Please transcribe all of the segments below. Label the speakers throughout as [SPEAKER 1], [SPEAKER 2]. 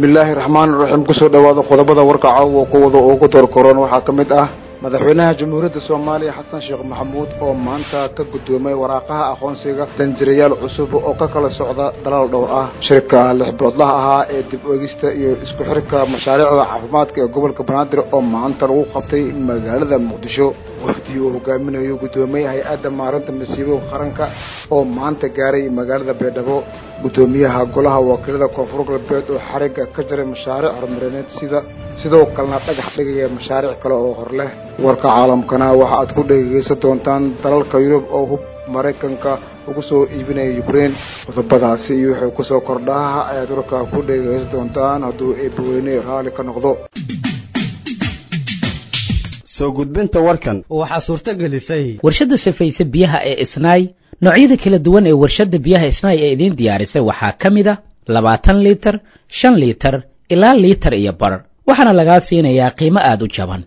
[SPEAKER 1] bismillaahi raxmaani raxiim kusoo dhawaada qodobada warka caawa kuwada ugu doorkoran waxaa ka mid ah madaxweynaha jamhuuriyadda soomaaliya xasan sheekh maxamuud oo maanta ka guddoomay waraaqaha aqoonsiga danjirayaal cusub oo ka kala socda dalaal dhowr ah shirka lix biloodlaha ahaa ee dib eegista iyo isku xirka mashaariicda caafimaadka ee gobolka banaadir oo maanta lagu qabtay magaalada muqdisho wafdi uu hogaaminayo guddoomiye hay-adda maarinta masiibooyinka qaranka oo maanta gaaray magaalada baydhabo guddoomiyaha golaha wakiilada koonfur galbeed oo xarigga ka jaray mashaariic horumarineed sida sidoo kalena dhagax dhigaya mashaariic kale oo hor leh warka caalamkana waxa aad ku dhegeysan doontaan dalalka yurub oo hub maraykanka ugu soo iibinaya ukraine qodobadaasi iyo wuxuu kusoo kordhaha ayaad warka ku dhegeysan doontaan hadduu eebaweyne raalli ka noqdo
[SPEAKER 2] soo gudbinta warkan
[SPEAKER 3] waxaa suurto gelisay
[SPEAKER 4] warshadda safayse biyaha ee isnaay noocyada kala duwan ee warshadda biyaha isnaay ee idiin diyaarisay waxaa ka mid a labaatan liitar shan liitar ilaa liitar iyo bar waxaana lagaa siinayaa qiimo aada u jaban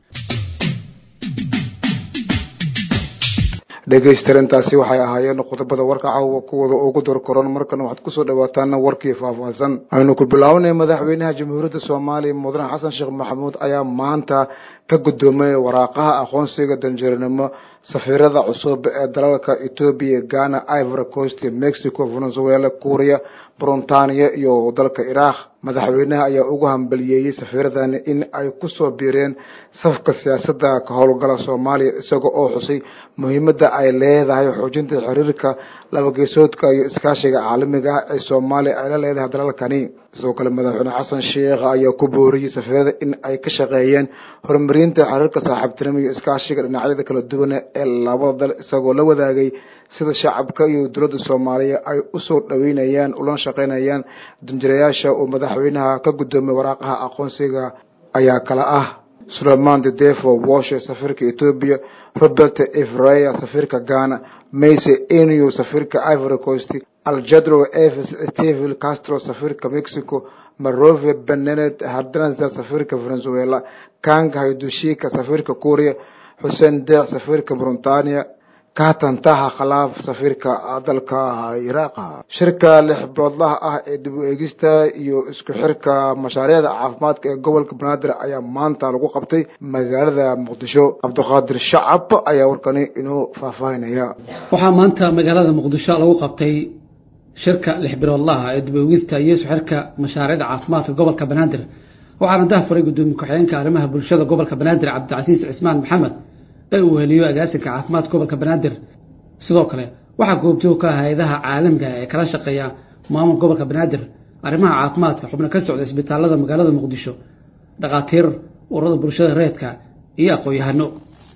[SPEAKER 1] dhegaystarintaasi waxay ahaayeen qodobada warka caawa kuwada ugu dorkoran markana waxaad kusoo dhawaataan warkii faahfaahsan aynu ku bilaabanay madaxweynaha jamhuuriyadda soomaaliya mudane xasan sheekh maxamuud ayaa maanta ka guddoomay waraaqaha aqoonsiga danjarinimo safiirada cusub ee dalalka etoobiya ghana ivory coast mexico venezuela kuuriya bruntania iyo dalka iraaq madaxweynaha ayaa ugu hambaliyeeyey safiiradani in ay kusoo biireen safka siyaasadda ka howlgala soomaaliya isaga oo xusay muhiimadda ay leedahay xoojinta xiriirka labageesoodka iyo iskaashiga caalamiga ah ee soomaaliya ay la leedahay dalalkani sidoo kale madaxweyne xasan sheekh ayaa ku booriyey safiirada in ay ka shaqeeyeen horumarinta xiriirka saaxiibtinimo iyo iskaashiga dhinacyada kala duwan ee labada dal isagoo la wadaagay sida shacabka iyo dowladda soomaaliya ay usoo dhaweynayaan ulana shaqeynayaan danjirayaasha uu madaxweynaha ka guddoomay waraaqaha aqoonsiga ayaa kala ah sulayman dedefo washe safiirka etoobiya robert evreya safiirka ghana mayse enio safiirka ivory coast aljadro eves stevil castro safiirka mexico marove benenet hardanza safiirka venezuela kang haydushika safiirka kuuriya xuseen deeq safiirka bruntania kaatantaha khalaaf safiirka dalka iraaqa shirka lix biloodlaha ah ee dib u eegista iyo isku xirka mashaariicda caafimaadka ee gobolka banaadir ayaa maanta lagu qabtay magaalada muqdisho cabdiqaadir shacab ayaa warkani inoo faahfaahinaya
[SPEAKER 3] waxaa maanta magaalada muqdisho lagu qabtay shirka lix biloodlaha ee dib u eegista iyo isku xirka mashaariicda caafimaadka gobolka banaadir waxaana dahafuray gudoomiye ku-xigeenka arrimaha bulshada gobolka banaadir cabdicasiis cismaan maxamed ee uu heliyo agaasinka caafimaadka gobolka banaadir sidoo kale waxaa goobjoog ka ah hay-adaha caalamiga ee kala shaqeeya maamulka gobolka banaadir arrimaha caafimaadka xubno ka socda isbitaalada magaalada muqdisho dhakhaatiir ururada bulshada reedka iyo aqoon-yahano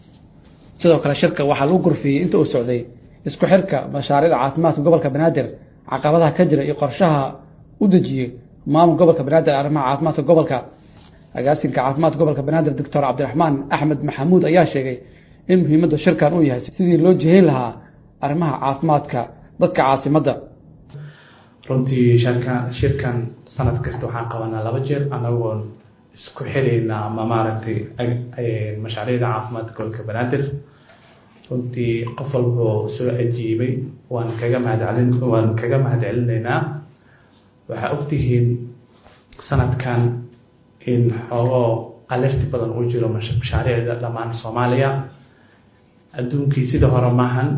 [SPEAKER 3] sidoo kale shirka waxaa lagu gurfiyey inta uu socday isku xirka mashaariicda caafimaadka gobolka banaadir caqabadaha ka jira iyo qorshaha u dejiyey maamulka gobolka banaadir arrimaha caafimaadka gobolka agaasinka caafimaadka gobolka banaadir doctor cabdiraxmaan axmed maxamuud ayaa sheegay in muhiimadda shirkan uu yahay sidii loo jihayn lahaa arrimaha caafimaadka dadka caasimadda
[SPEAKER 5] runtii shirka shirkan sanad kasta waxaan qabanaa laba jeer anagoo isku xirayna ama maaragtay mashaariicda caafimaadka gobolka banaadir runtii qof walboo soo ajiibay waan kaga mahadcelin waan kaga mahadcelinaynaa waxaa ogtihiin sanadkan in xoogoo alerti badan uu jiro mashaariicda dhammaan soomaaliya adduunkii sida hore maahan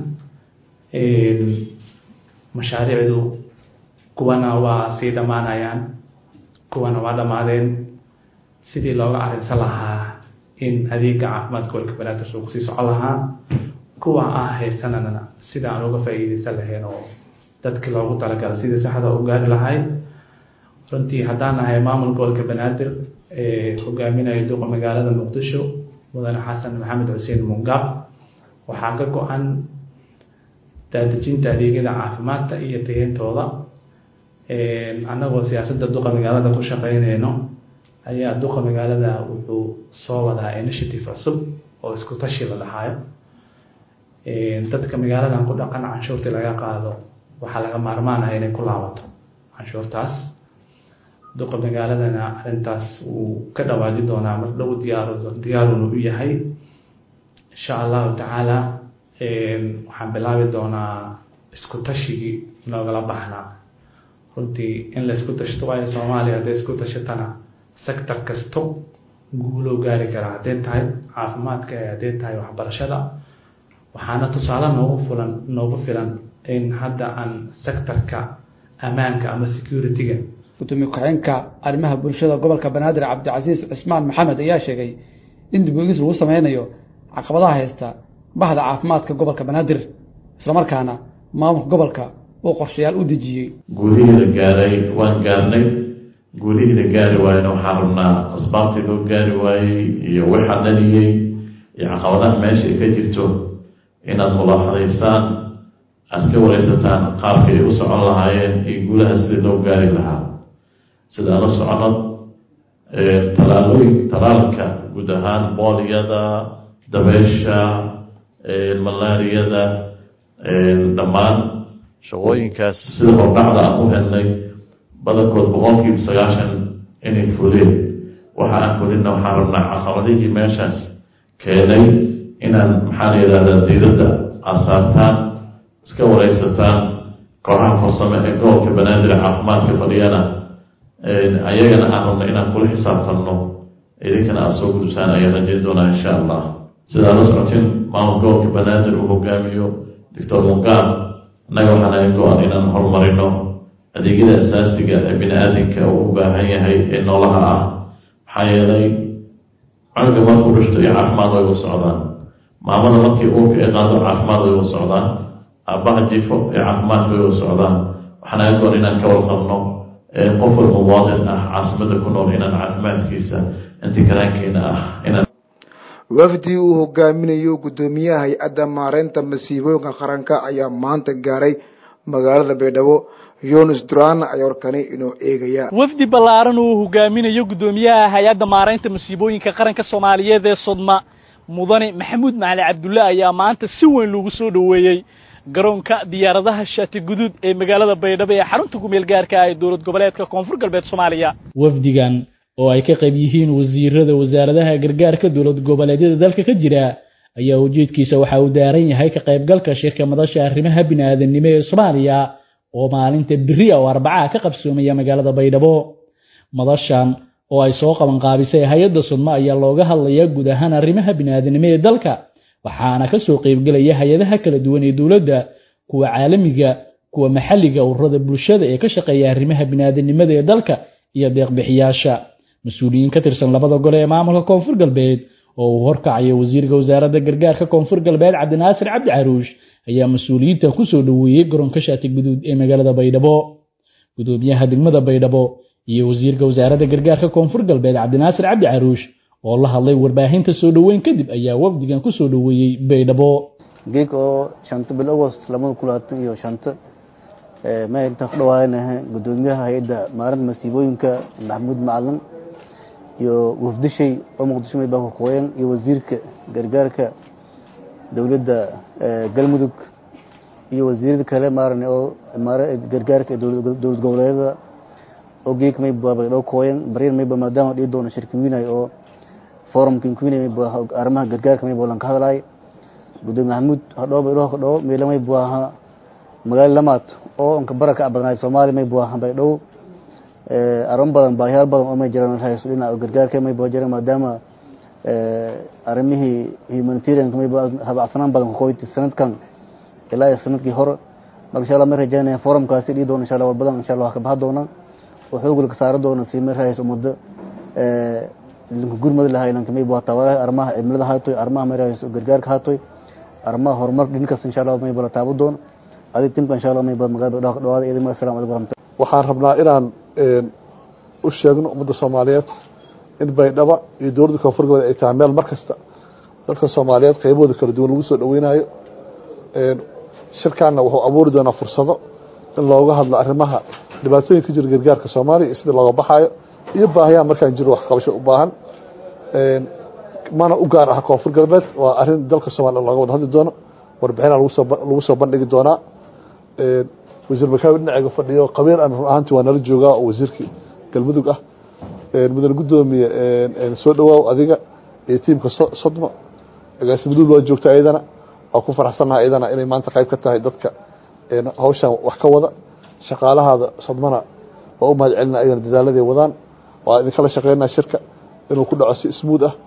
[SPEAKER 5] mashaariicdu kuwana waa sii dhammaanayaan kuwana waa dhammaadeen sidii looga arrinsan lahaa in adeega caafimaadka gobolka banaadir uu kusii socon lahaa kuwa ah haysanana sida aan uga faa'iideysan lahayn oo dadkii loogu talagala sidii saxda u gaari lahay runtii haddaan nahay maamul gobolka banaadir hogaaminaya duqa magaalada muqdisho mudane xasan maxamed xuseen mungaab waxaa ka go-an daadejinta adeegyada caafimaadka iyo tayeyntooda annagoo siyaasadda duqa magaalada ku shaqeyneyno ayaa duqa magaalada wuxuu soo wadaa initiative cusub oo isku tashi la dhahaayo dadka magaaladan ku dhaqan canshuurtii laga qaado waxaa laga maarmaanaya inay ku laabato canshuurtaas duqa magaaladana arrintaas wuu ka dhawaaji doonaa mar dhow diyaar diyaaruna u yahay insha allahu tacaala waxaan bilaabi doonaa isku tashigii noogala baxnaa runtii in laysku tashto waayo soomaaliya hadday isku tashatana sector kasto guuloo gaari karaa hadday tahay caafimaadka ee hadday tahay waxbarashada waxaana tusaale noogu fulan noogu filan in hadda aan sectorka ammaanka ama security-ga
[SPEAKER 3] gudoomiye ku-xigeenka arrimaha bulshada gobolka banaadir cabdicasiis cismaan maxamed ayaa sheegay in dib uegis lagu sameynayo caqabadaha haysta bahda caafimaadka gobolka banaadir islamarkaana maamulka gobolka uu qorshayaal u dejiyey
[SPEAKER 6] guulihii la gaaray waan gaarnay guulihii la gaari waayena waxaan rabnaa asbaabtii loo gaari waayey iyo waxa dhaliyey iyo caqabadaha meesha ay ka jirto inaad mulaaxadaysaan aad ka wareysataan qaabkii ay u socon lahaayeen iyo guulaha sidii loo gaari lahaa sida ala socono talaalooyin talaalka guud ahaan booliyada dabeesha malaariyada dhammaan shaqooyinkaas sida hordhacda aan u helnay badankood boqolkiiba sagaashan inay fuleen waxa aan fulinna waxaan rabnaa caqabadihii meeshaas keenay inaan maxaa la yidhahdaa diidadda asaartaan iska wareysataan kooxaha farsame ee gobolka banaadir caafimaadka fadhiyana ayagana aan rabno inaan kula xisaabtanno idinkana aada soo gudubsaan ayaan rajayn doonaa insha allah sidaa la socotin maamul gobolka banaadir uu hogaamiyo doctor mugaam annaga waxaan naga go-an inaan horumarino adeegyada asaasiga ee bini aadamka uu u baahan yahay ee noolaha ah maxaa yeelay cunuga markuu dhishto iyo caafimaad way u socdaan maamada markii uurka ay qaado caafimaad way u socdaan aabbaha jifo ee caafimaad way u socdaan waxaa naga go-an inaan ka warqabno qof walba muwaadin ah caasimada ku nool inaan caafimaadkiisa inti karaankeena ah inaan
[SPEAKER 1] wafdi uu hogaaminayo guddoomiyaha hay-adda maareynta masiibooyinka qaranka ayaa maanta gaaray magaalada baydhabo yunis duran ayaa warkani inoo eegaya
[SPEAKER 7] wafdi ballaaran uu hogaaminayo guddoomiyaha hay-adda maareynta masiibooyinka qaranka soomaaliyeed ee sodma mudane maxamuud macali cabdulle ayaa maanta si weyn loogu soo dhoweeyey garoonka diyaaradaha shaati guduud ee magaalada baydhabo ee xarunta kumeel gaarka ah ee dowlad goboleedka koonfur galbeed soomaaliya
[SPEAKER 8] wafdigan oo ay ka qayb yihiin wasiirada wasaaradaha gargaarka dowlad goboleedyada dalka ka jira ayaa ujeedkiisa waxa uu daaran yahay ka qaybgalka shirka madasha arrimaha bini'aadanimo ee soomaaliya oo maalinta beri oo arbacaha ka qabsoomaya magaalada baydhabo madashan oo ay soo qaban qaabisay hay-adda sudmo ayaa looga hadlayaa guud ahaan arrimaha bini'aadanimo ee dalka waxaana ka soo qaybgelaya hay-adaha kala duwan ee dowladda kuwa caalamiga kuwa maxalliga ururada bulshada ee ka shaqeeya arrimaha bini'aadanimada ee dalka iyo deeqbixiyaasha mas-uuliyiin ka tirsan labada gole ee maamulka koonfur galbeed oo uu horkacayo wasiirka wasaaradda gargaarka koonfur galbeed cabdinaasir cabdi caruush ayaa mas-uuliyiinta ku soo dhoweeyey garoonka shaati guduud ee magaalada baydhabo gudoomiyaha degmada baydhabo iyo wasiirka wasaaradda gargaarka koonfur galbeed cabdinaasir cabdi caruush oo la hadlay warbaahinta soo dhoweyn kadib ayaa wafdigan ku soo dhoweeyey baydhabo
[SPEAKER 9] geeg oo shanta bil agost labada kun labaatan iyo shanta maanta ku dhawaanaha gudoomiyaha hay-adda maarinta masiibooyinka maxamuud macalin iyo wafdishay oo muqdisho maybaa kuqooyan iyo wasiirka gargaarka dowladda galmudug iyo wasiirada kale maaran oo gargaarka dowlad goboleedyada oo geeg mayba baydhabo kooyan baryar mayba maadaama dhii doono shirki wiinay oo forumka inkwinay mayba arrimaha gargaarka mayba lan ka hadlaay gudoomiye maxamuud hadhoo baydhabo kadhoo meela maybu aha magaalo lamaad oo anka baraka badnaay soomaaliya maybu aha baydhabo arimo badan baahiyaal badan oo may jiraan hayso dhinaca gargaarka mayba jiraan maadaama arrimihii humanitarianka mayba habacsanaan badan kuqoyti sanadkan ilaa iyo sanadkii hore marka insha allah may rajaynaya forumkaasi dhii doona insha allah war badan insha allah waa ka baxa doona oo xoogla ka saari doona si may rahayso muddo linka gurmad lahay lanka mayba waa taabaraha arrimaha cimilada haatoy arrimaha may rahayso gargaarka haatoy arrimaha horumar dhinkaas insha allah mayba la taabo doona adig timka insha allah mayba magaalada dhawa ka dhawaada idin assalamu alaikum warahmatullahi
[SPEAKER 10] waxaan rabnaa inaan u sheegno ummadda soomaaliyeed in baydhaba iyo dowladda koonfur galbeed ay tahay meel mar kasta dadka soomaaliyeed qaybahooda kala duwan lagu soo dhaweynayo shirkaanna wuxuu abuuri doonaa fursado in looga hadlo arrimaha dhibaatooyin ka jira gargaarka soomaaliya iyo sida looga baxaayo iyo baahiyaha markaan jiro wax qabasho u baahan mana u gaar ah koonfur galbeed waa arrin dalka soomaliya looga wada hadli doono warbixina lagu soo bandhigi doonaa wasiir makaawi dhinaceega fadhiyo qabiil aan run ahaantii waa nala joogaa oo wasiirkii galmudug ah mudane guddoomiye soo dhawaaw adiga iyo tiimka sodmo agaasimaduul waa joogta ayadana waa ku faraxsannaha ayadana inay maanta qayb ka tahay dadka hawshan wax ka wada shaqaalahaada sodmana waa u mahad celina ayagana dadaaladay wadaan waa idinkala shaqeynaa shirka inuu ku dhaco si smuud ah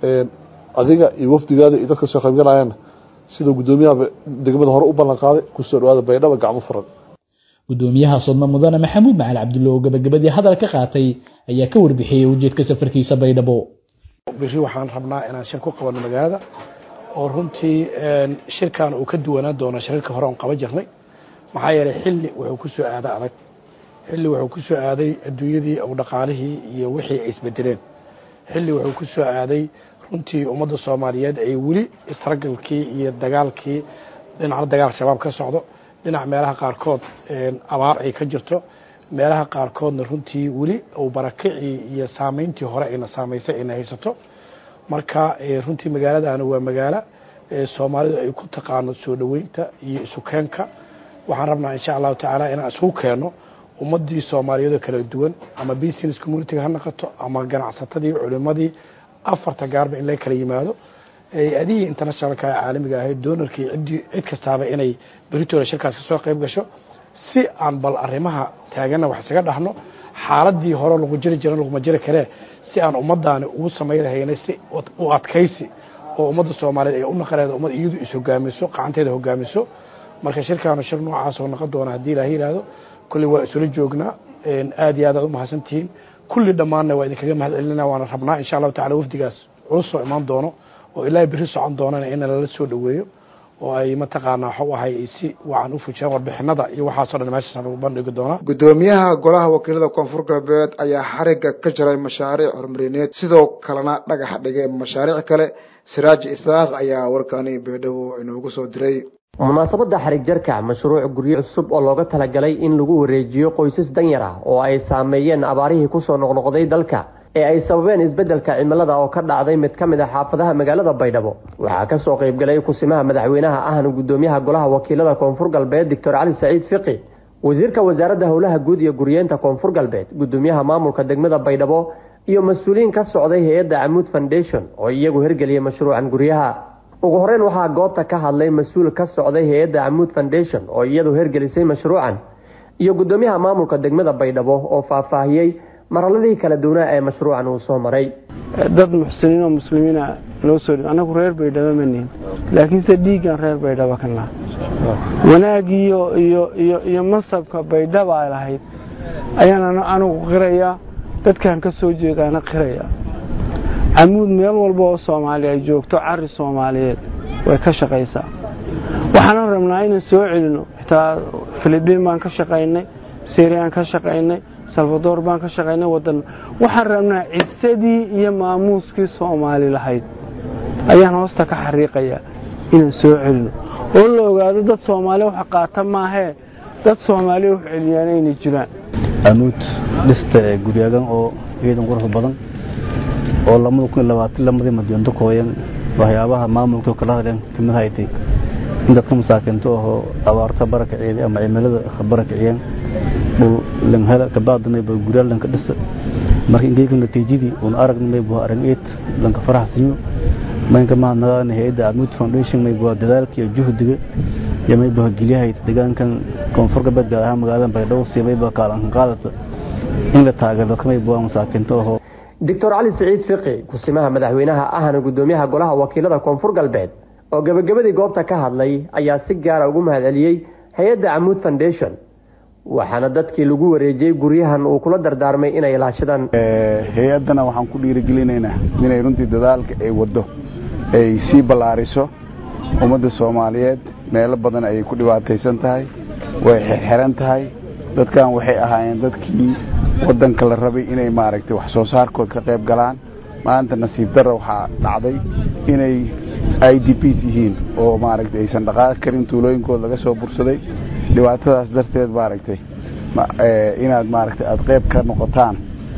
[SPEAKER 10] adiga iyo wafdigaada iyo dadka soo qaybgalayaana siduu guddoomiyaha degmada hore u ballan qaaday kusoo dhawaada baydhaba gacmo furan
[SPEAKER 8] gudoomiyaha sodma mudane maxamuud macali cabdulle oo gabagabadii hadal ka qaatay ayaa ka warbixiyey ujeedka safarkiisa baydhabo
[SPEAKER 11] biri waxaan rabnaa inaan shir ku qabanno magaalada oo runtii shirkan uu ka duwanaan doono shirarka hore oon qaban jirnay maxaa yeelay xilli wuxuu ku soo aaday adag xilli wuxuu ku soo aaday adduunyadii u dhaqaalihii iyo wixii ay isbedeleen xilli wuxuu ku soo aaday runtii ummadda soomaaliyeed ay weli istragalkii iyo dagaalkii dhinaca dagaal shabaab ka socdo dhinac meelaha qaarkood abaar ay ka jirto meelaha qaarkoodna runtii weli uu barakicii iyo saameyntii hore ayna saamaysay ayna haysato marka runtii magaaladana waa magaalo soomaalidu ay ku taqaano soo dhoweynta iyo isukeenka waxaan rabnaa insha allahu tacaala inaan isugu keenno ummadii soomaaliyeedoo kala duwan ama business communitiga ha noqoto ama ganacsatadii culimadii afarta gaarba in laga kala yimaado adihii internationalka caalamiga ahayd doonarkii ciddii cid kastaaba inay beritooda shirkaas ka soo qayb gasho si aan bal arrimaha taagana wax isaga dhahno xaaladii hore lagu jiri jira laguma jiri karee si aan ummadaani ugu samayn lahaynay si u adkaysi oo ummadda soomaaliyeed ay u naqaneeda ummad iyadu is-hogaamiso qacanteeda hogaamiso marka shirkaanu shir noocaas oo noqon doona haddii ilaaha yihahdo kulli waa isula joognaa aad iyo aad aad u mahadsantihiin kulli dhammaanna waa idinkaga mahad celinana waana rabnaa insha allahu tacala wafdigaas culus soo imaan doono oo ilaahay berri socon doonana in lala soo dhoweeyo oo ay mataqaanaa waxu ahay si wacan u fujiyaan warbixinada iyo waxaasoo dhan meeshaas lagu bandhigi doonaa
[SPEAKER 1] gudoomiyaha golaha wakiilada koonfur galbeed ayaa xariga ka jaray mashaariic horumarineed sidoo kalena dhagax dhigay mashaariic kale siraaj isaaq ayaa warkani beedhabo inoogu soo diray
[SPEAKER 12] munaasabadda xarig jarka mashruuc guryo cusub oo looga talagalay in lagu wareejiyo qoysas danyar ah oo ay saameeyeen abaarihii kusoo noqnoqday dalka ee ay sababeen isbeddelka cimilada oo ka dhacday mid ka mid a xaafadaha magaalada baydhabo waxaa ka soo qaybgalay kusimaha madaxweynaha ahna gudoomiyaha golaha wakiilada koonfur galbeed doctor cali saciid fiqi wasiirka wasaaradda howlaha guud iyo guryeenta koonfur galbeed gudoomiyaha maamulka degmada baydhabo iyo mas-uuliyiin ka socday hay-adda camuud foundation oo iyagu hirgeliyay mashruucan guryaha ugu horeyn waxaa goobta ka hadlay mas-uul ka socday hay-adda camuud foundation oo iyadu hirgelisay mashruucan iyo gudoomiyaha maamulka degmada baydhabo oo faahfaahiyey marhaladii kala duwanaa ee mashruucan uu soo maray
[SPEAKER 13] dad muxsiniin oo muslimiina noo soo anagu reer baydhabo ma nihin laakiinse dhiiggan reer baydhabo ka naha wanaagiiyo iyo iyo iyo mansabka baydhaba ay lahayd ayaan anigu qirayaa dadkan ka soo jeedaana qiraya camuud meel walba oo soomaaliya ay joogto cari soomaaliyeed way ka shaqaysaa waxaanan rabnaa inaan soo celino xitaa filibiin baan ka shaqaynay syriaan ka shaqaynay salvador baan ka shaqaynay wadan waxaan rabnaa cisadii iyo maamuuskii soomaali lahayd ayaan hoosta ka xariiqayaa inaan soo celino oo la ogaado dad soomaaliya wax qaata maahee dad soomaaliya wax celiyaan inay jiraan
[SPEAKER 14] camuud dhista ee guryagan oo ciidan qurux badan oo lamada kun iyo labaatan lamadii madyoonto kooyan waxyaabaha maamulka kala hadleen kamid haytay in dadka masaakiinta ahoo abaarta barakiciyeed ama cimilada barakiciyeen dhul langhela kabaadamay ba guryaa lanka dhisa marka ingeyga natiijadii uun aragnimay buha arag eed lanka faraxsanyo maynka mahadnaqaana hay-adda camuud foundation may buha dadaalka iyo juhdiga iyo may buha gelyahay deegaankan koonfur galbeed gaar ahaan magaalada baydhabo si may buha kaalankan qaadata in la taageero dadka may buha masaakiinta ahoo
[SPEAKER 12] doctor cali siciid fiqi kusimaha madaxweynaha ahna gudoomiyaha golaha wakiilada koonfur galbeed oo gebagabadii goobta ka hadlay ayaa si gaara ugu mahad celiyey hay-adda camuud foundation waxaana dadkii lagu wareejiyey guryahan uu kula dardaarmay inay ilaashadaan
[SPEAKER 15] hay-addana waxaan ku dhiirigelinaynaa inay runtii dadaalka ay waddo ay sii ballaariso ummadda soomaaliyeed meelo badan ayay ku dhibaataysan tahay way xirxiran tahay dadkan waxay ahaayeen dadkii waddanka la rabay inay maaragtay wax soo saarkood ka qayb galaan maanta nasiib darra waxaa dhacday inay i d ps yihiin oo maaragtay aysan dhaqaaqi karin tuulooyinkooda laga soo bursaday dhibaatadaas darteed maaragtay inaad maaragtay aada qayb ka noqotaan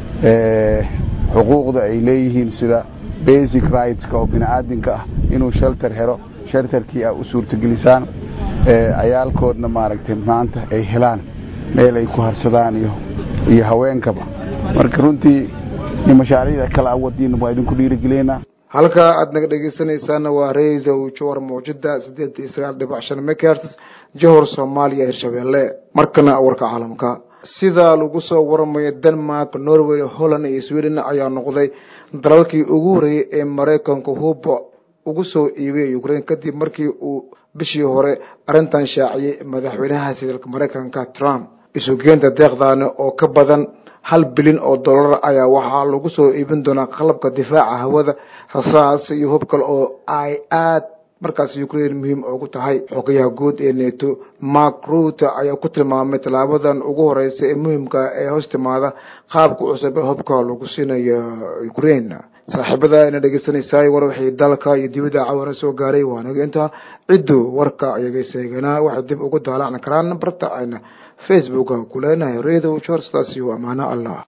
[SPEAKER 15] xuquuqda ay leeyihiin sida basic rightska oo bini-aadinka ah inuu shelter helo shelterkii a u suurtagelisaan cayaalkoodna maaragtay maanta ay helaan meel ay ku harsadaan iyo iyo haweenkaba marka runtii mashaariicda kale awadiina waa idinku dhiirigelinaa
[SPEAKER 1] halka aad naga dhegeysanaysaana waa radio jowar mawjada sideed iyo sagaal dhibac shan megahertz johor soomaaliya hirshabeelle markana warka caalamka sida lagu soo waramayo denmark norway holland iyo sweden ayaa noqday dalalkii ugu horeeyey ee maraykanka huba ugu soo iibiyay ukraine kadib markii uu bishii hore arrintan shaaciyey madaxweynahaasi dalka maraykanka trump isugeynta deeqdaani oo ka badan hal bilyan oo dollar ayaa waxaa lagu soo iibin doonaa qalabka difaaca hawada rasaas iyo hub kale oo ay aad markaas ukraine muhiim ugu tahay xogayaha guud ee neto mark ruute ayaa ku tilmaamay tallaabadan ugu horeysa ee muhiimka ee hoos timaada qaabka cusub ee hubka lagu siinayo ukraine saaxiibada ina dhegeysanaysaay war waxay dalka iyo dibadda cawara soo gaaray waanaga intaa ciddu warka ayaga seeganaa waxay dib ugu daalacni karaan barta ayna facebooka ku leenahay radio jor sidaas iyo amaano allah